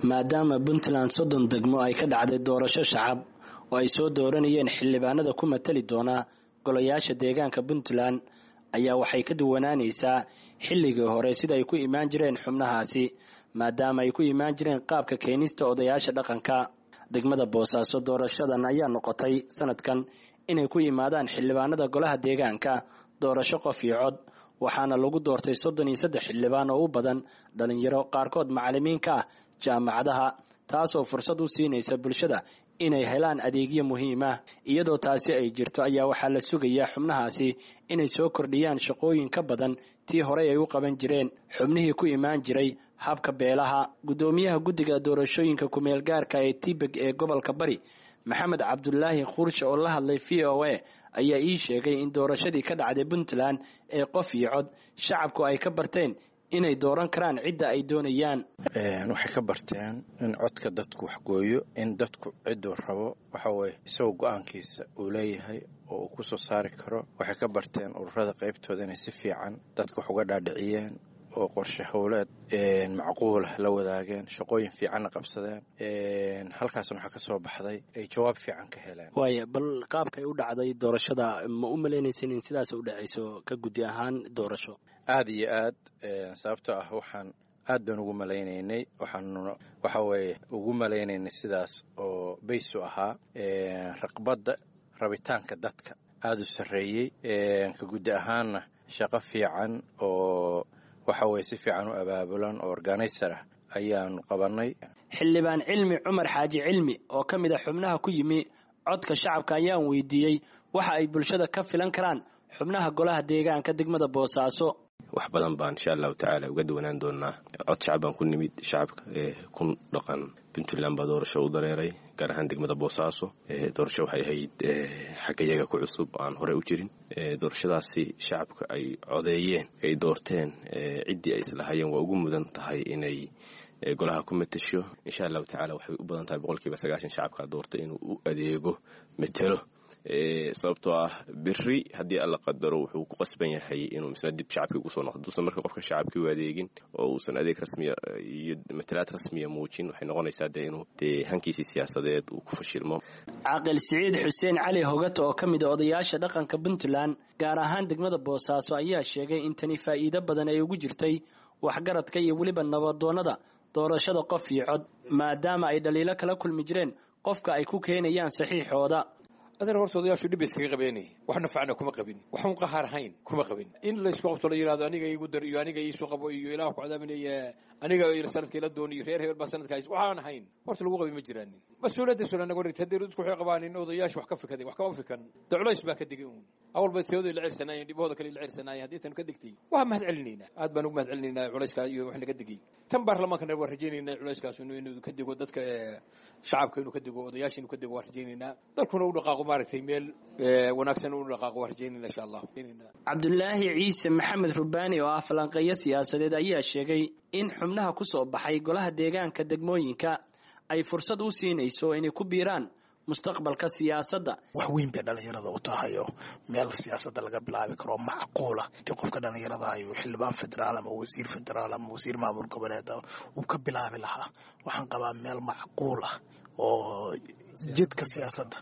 maadaama puntland soddon degmo ay ka dhacday doorasho shacab oo ay soo dooranayeen xildhibaanada ku matali doonaa golayaasha deegaanka puntland ayaa waxay ka duwanaanaysaa xilligii hore sida ay ku imaan jireen xubnahaasi maadaama ay ku imaan jireen qaabka keenista odayaasha dhaqanka degmada boosaaso doorashadan ayaa noqotay sanadkan inay ku yimaadaan xildhibaanada golaha deegaanka doorasho qof iyo cod waxaana lagu doortay soddon iyo saddex xildhibaan oo u badan dhalinyaro qaarkood macalimiinka ah jaamacadaha taasoo fursad u siinaysa bulshada inay helaan adeegyo muhiim ah iyadoo taasi ay jirto ayaa waxaa la sugayaa xubnahaasi inay soo kordhiyaan shaqooyin ka badan tii horey ay u qaban jireen xubnihii ku imaan jiray habka beelaha guddoomiyaha guddiga doorashooyinka kumeel gaarka ee tibeg ee gobolka bari maxamed cabdulaahi khuurshe oo la hadlay v o a ayaa ii sheegay in doorashadii ka dhacday puntland ee qof iyo cod shacabku ay ka barteen inay dooran karaan cidda ay doonayaan waxay ka barteen in codka dadku waxgooyo in dadku cidduu rabo waxaweye isagoo go-aankiisa uu leeyahay oo uu ku soo saari karo waxay ka barteen ururada qaybtooda inay si fiican dadka wax uga dhaadhiciyeen oo qorshe howleed macquulah la wadaageen shaqooyin fiicanna qabsadeen halkaasna waxaa ka soo baxday ay jawaab fiican ka heleen waaya bal qaabkay u dhacday doorashada ma u malaynaysan in sidaas u dhacayso ka guddi ahaan doorasho aada iyo aad sababtoo ah waxaan aad baan ugu malaynaynay waxaanu waxa weeye ugu malaynaynay sidaas oo baysu ahaa raqbadda rabitaanka dadka aada u sarreeyey ka guddi ahaanna shaqo fiican oo waxa weye si fiican u abaabulan oo organizer ah ayaanu qabanay xildhibaan cilmi cumar xaaji cilmi oo ka mid a xubnaha ku yimi codka shacabka ayaan weydiiyey waxa ay bulshada ka filan karaan xubnaha golaha deegaanka degmada boosaaso wax badan baan insha allahu tacaala uga duwanaan doonaa cod shacab baan ku nimid shacabka ee ku dhaqan puntland baa doorasho u dareeray gaar ahaan degmada boosaaso doorasho waxay ahayd xagga iyaga ku cusub aan horey u jirin doorashadaasi shacabka ay codeeyeen ay doorteen ciddii ay islahayeen waa ugu mudan tahay inay golaha ku matasho insha allahu tacala waxay u badan tahay boqolkiiba sagaashan shacabka doortay inuu u adeego matelo sababtoo ah beri haddii alla qadaro wuxuu ku qasban yahay inuu misna dib shacabkii ugusoo noqdo duusan marka qofka shacabkii u adeegin oo uusan adeeg rasmiya iyo matalaad rasmiya muujin waxay noqonaysaa dee inuu dee hankiisii siyaasadeed uu ku fashilmo caaqil siciid xuseen cali hogato oo ka mid a odayaasha dhaqanka puntland gaar ahaan degmada boosaaso ayaa sheegay in tani faa'iido badan ay ugu jirtay waxgaradka iyo weliba nabadoonnada doorashada qof iyo cod maadaama ay dhaliilo kala kulmi jireen qofka ay ku keenayaan saxiixooda adeer horta odayaashu dhib iskaga qabeenay wax nafacna kuma qabin waxun qahaar hayn kuma qabin in laysku qabto la yidhahdo aniga igu dar iyo aniga iisu qabo iyo ilaah ku cadaabinaya aniga sanadkii la doon iyo reer hebel baa sanadka hays waxaan hayn horta lagu qabi ma jiraanin mas-uuliyadda sula naga dhigta haddii dadku waxay qabaanin odayaashu wax ka fikaday wax kama fikan de culays baa ka digay uun awal bay teoday la cirsanaayeen dhibahooda kale la cirsanaayeen haddii tan ka digtay waa mahad celinaynaa aad baan ugu mahad celinaynaa culayska iyo wax naga digay tan baarlamaankana waa rajaynaynaa culayskaas inuu ka digo dadka shacabka inuu ka digo odayaasha inuu ka digo waa rajaynaynaa dalkuna u dhaqaaqo maaragtay meel wanaagsan u dhaqaaqo waa rajaynayna insha allah cabdulaahi ciise maxamed rubaani oo ah falanqeeyo siyaasadeed ayaa sheegay in xubnaha ku soo baxay golaha deegaanka degmooyinka ay fursad u siinayso inay ku biiraan mustaqbalka siyaasadda wax weyn bay dhalinyarada u tahay oo meel siyaasadda laga bilaabi karo macquula intii qofka dhalinyarada ayuu xildhibaan federaal ama wasiir federaal ama wasiir maamul goboleed uu ka bilaabi lahaa waxaan qabaa meel macquul ah oo jidka siyaasadda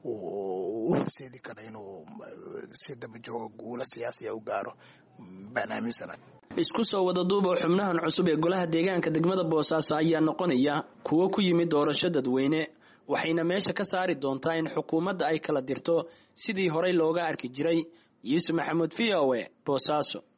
u horseedi kara inuu si dabajooga guula siyaasiya u gaaro baan aaminsana isku soo wada duuba xubnahan cusub ee golaha deegaanka degmada boosaaso ayaa noqonaya kuwo ku yimid doorasho dadweyne waxayna meesha ka saari doontaa in xukuumadda ay kala dirto sidii horey looga arki jiray yuusuf maxamuud v o e boosaaso